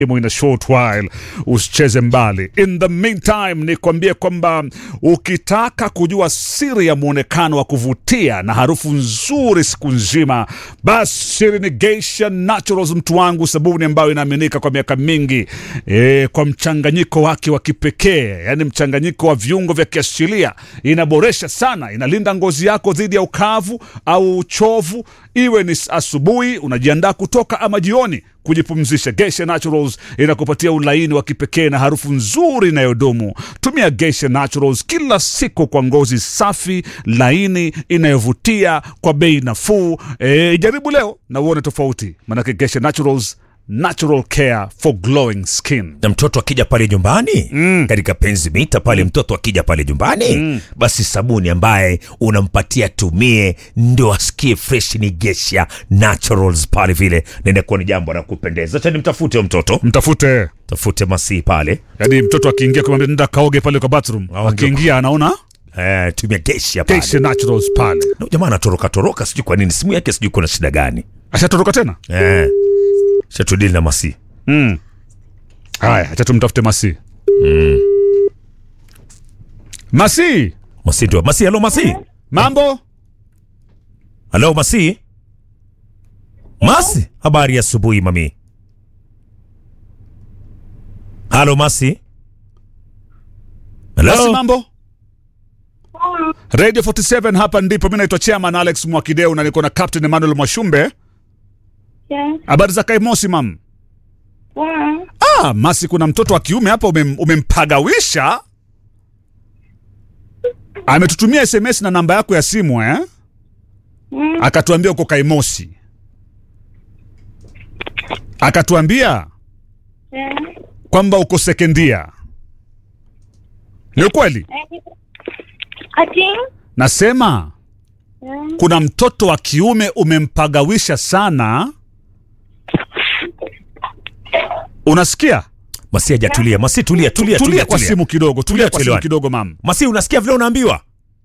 in a short while, usicheze mbali. In the meantime, nikwambie kwamba ukitaka kujua siri ya mwonekano wa kuvutia na harufu nzuri siku nzima, basi siri ni Geisha Naturals, mtu wangu, sabuni ambayo inaaminika kwa miaka mingi e, kwa mchanganyiko wake wa kipekee, yani mchanganyiko wa viungo vya kiasilia, inaboresha sana, inalinda ngozi yako dhidi ya ukavu au uchovu, iwe ni asubuhi unajiandaa kutoka ama jioni kujipumzisha. Geisha Naturals inakupatia ulaini wa kipekee na harufu nzuri inayodumu. Tumia Geisha Naturals kila siku kwa ngozi safi, laini, inayovutia kwa bei nafuu. E, jaribu leo na uone tofauti, manake Geisha Naturals, natural care for glowing skin. na mtoto akija pale nyumbani mm. katika penzi mita pale mtoto akija pale nyumbani mm. basi sabuni ambaye unampatia tumie ndo asikie fresh ni Geisha Naturals pale vile naenda kuwa ni jambo la kupendeza acha nimtafute huyo mtoto Mtafute tafute masi pale yani, mtoto akiingia kumwambia nenda kaoge pale kwa bathroom, Au akiingia anaona eh, tumia Geisha pale Geisha Naturals pale. Na jamaa anatoroka toroka sijui kwa nini simu yake sijui kuna shida gani Ashatoroka tena. eh. shatudili na masi Mm. Haya, acha tumtafute Masi. Masi, masi ndio masi halo masi mambo? halo masi masi habari ya asubuhi mami halo masi Masi, halo mambo? Radio 47 hapa ndipo. Mimi naitwa Chairman Alex Mwakideu na niko na Captain Emmanuel Mwashumbe. Yes. Habari za Kaimosi mam? Wow. Ah, Masi, kuna mtoto wa kiume hapa umem, umempagawisha. Ametutumia SMS na namba yako ya simu eh? Mm. Akatuambia uko Kaimosi. Akatuambia Yeah. kwamba uko sekendia. Ni ukweli? Ati? Nasema Yeah. kuna mtoto wa kiume umempagawisha sana. Unasikia? masi hajatulia masi tulia tulia Tulia tulia kwa tulia simu kidogo, tulia kwa simu tuelewane. kidogo mam. masi unasikia vile unaambiwa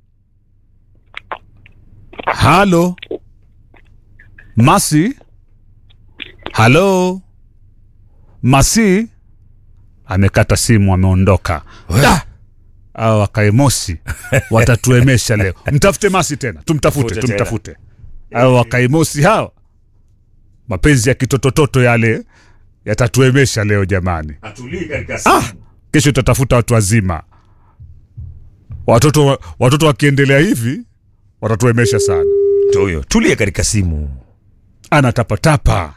Halo Masi, halo Masi amekata simu, ameondoka. Da! Hao wakaimosi watatuemesha leo. Mtafute Masi tena, tumtafute, Tafute tena. tumtafute. Hao wakaimosi hao, mapenzi ya kitotototo yale yatatuemesha leo jamani. Ah, kesho tutatafuta watu wazima. Watoto, watoto wakiendelea hivi watatuemesha sana. Ndio huyo tulia katika simu Anatapatapa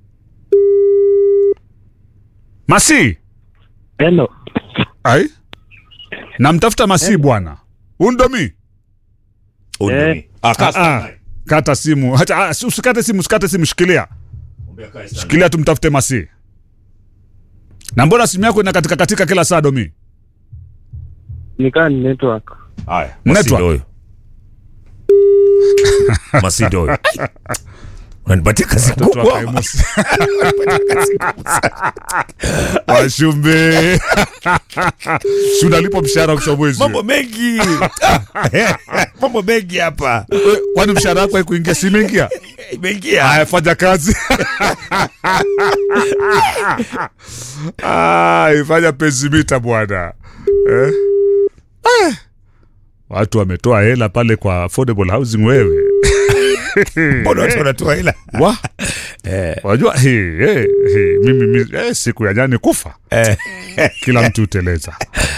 Masi Hello. ai, namtafuta Masi bwana, undomi Undumi. Ah, kaa ah, kata simu hata, ah, usikate simu, usikate simu, shikilia shikilia, tumtafute Masi. Na mbona simu yako ina katika katika kila saa domi? Nikaa ni network. Haya, Network. Masi ndio huyo. Masi ndio huyo. Ai, Unanipatia kazi Watoto wa kubwa. Kaimusi. Washumbe si unalipwa mshahara mwisho wa mwezi Mambo mengi. Mambo mengi hapa. We, kwani mshahara wako haikuingia? Si imeingia? Imeingia. Haya, fanya kazi. Ai, fanya pezimita bwana eh? Eh, watu wametoa hela pale kwa affordable housing wewe Mbona watu wanatoa hela? wa wajua hi, hi, hi, mimi, mimi eh, siku ya jani kufa Eh, kila mtu uteleza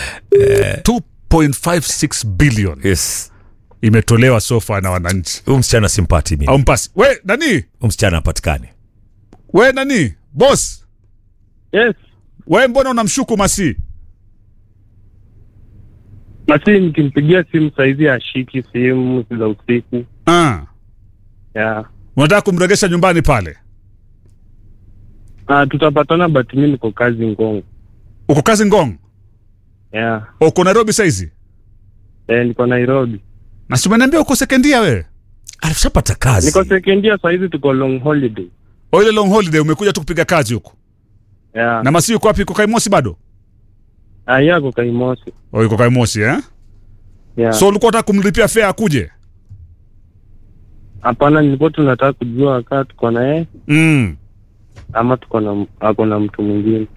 2.56 billion Yes. imetolewa sofa na wananchi Huyu msichana simpati mimi. au mpasi we nani Huyu msichana hapatikani. we nani boss Yes. we mbona unamshuku masi Basi nikimpigia simu saizi ashiki simu za usiku. ah. Yeah. unataka kumregesha nyumbani pale Ah, tutapatana but mimi niko kazi Ngongo. uko kazi ngong Yeah. uko nairobi saizi Eh, niko Nairobi. na si umeniambia uko sekendia we Alishapata kazi. Niko second year saizi tuko long holiday. o ile long holiday umekuja tu kupiga kazi huko Yeah. na masi yuko wapi uko kaimosi bado Ah, yako Kaimosi. o yuko kaimosi eh? Yeah. so ulikuwa unataka kumlipia fea akuje Hapana, nilikuwa tunataka kujua kaa tuko na yeye. mm. ama tuko na ako na mtu mwingine